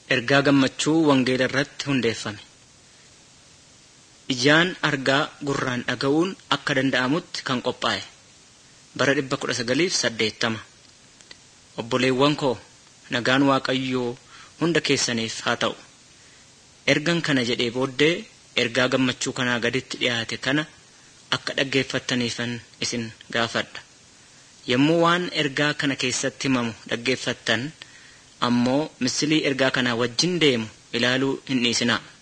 Ergaa gammachuu wangeela irratti hundeeffame. Ijaan argaa gurraan dhaga'uun akka danda'amutti kan qophaa'e. Bara 1980. Obboleewwan koo nagaan Waaqayyoo hunda keessaniif haa ta'u. Ergan kana jedhee booddee ergaa gammachuu kanaa gaditti dhiyaate kana akka dhaggeeffattaniifan isin gaafadha. Yommuu waan ergaa kana keessatti himamu dhaggeeffattan ammoo misilii ergaa kanaa wajjin deemu ilaaluu hin dhiisinaa.